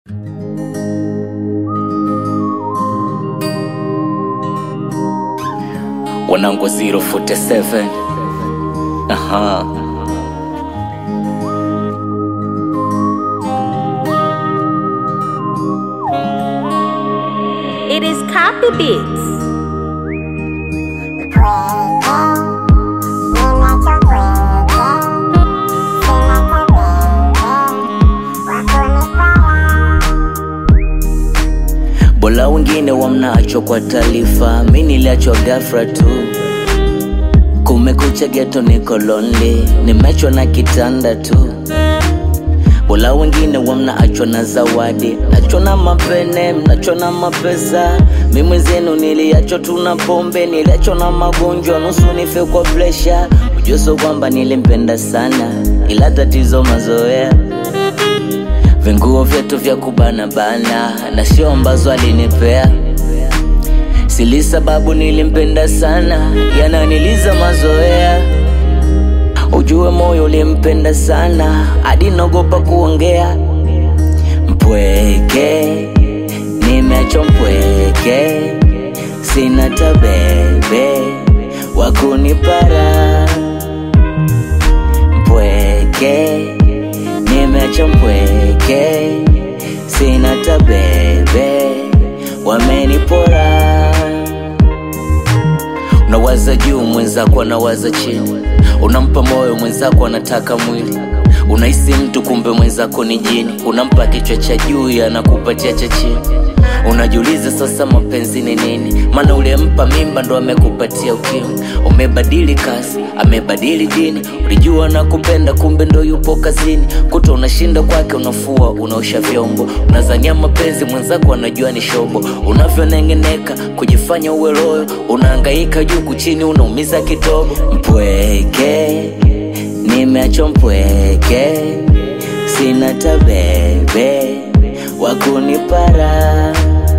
wanangu 047 aha It is copy beats. bola wengine wamnaachwa kwa taarifa mi niliachwa gafra tu kumekucha geto niko lonely nimechwa na kitanda tu bola wengine wamnaachwa na zawadi nachwa na mapene mnachwa na mapesa mi mwenzenu niliachwa tu na pombe niliachwa na magonjwa nusu nife kwa presha ujuso kwamba nilimpenda sana ila tatizo mazoea vinguo vyetu vya kubanabana na sio ambazo alinipea sili sababu nilimpenda sana yananiliza mazoea ujue moyo ulimpenda sana hadi naogopa kuongea mpweke nimecho mpweke sina tabebe wakunipara mpweke nimecho mpweke sina tabebe wamenipora unawaza juu mwenzako anawaza chini unampa moyo mwenzako anataka mwili unahisi mtu kumbe mwenzako ni jini unampa kichwa cha juu anakupatia cha chini unajiuliza sasa mapenzi ni nini maana ulimpa mimba ndo amekupatia ukimwi umebadili kasi amebadili dini ulijua na kupenda kumbe ndo yupo kazini kuta unashinda kwake unafua unaosha vyombo unazania mapenzi mwenzako anajua ni shobo unavyonengeneka kujifanya uwe loyo unaangaika juu kuchini unaumiza kitobo mpweke nimeachwa mpweke sina tabebe wakunipara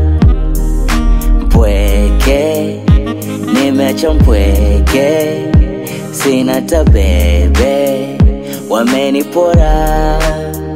mpweke nimeacha mpweke sina tabebe wamenipora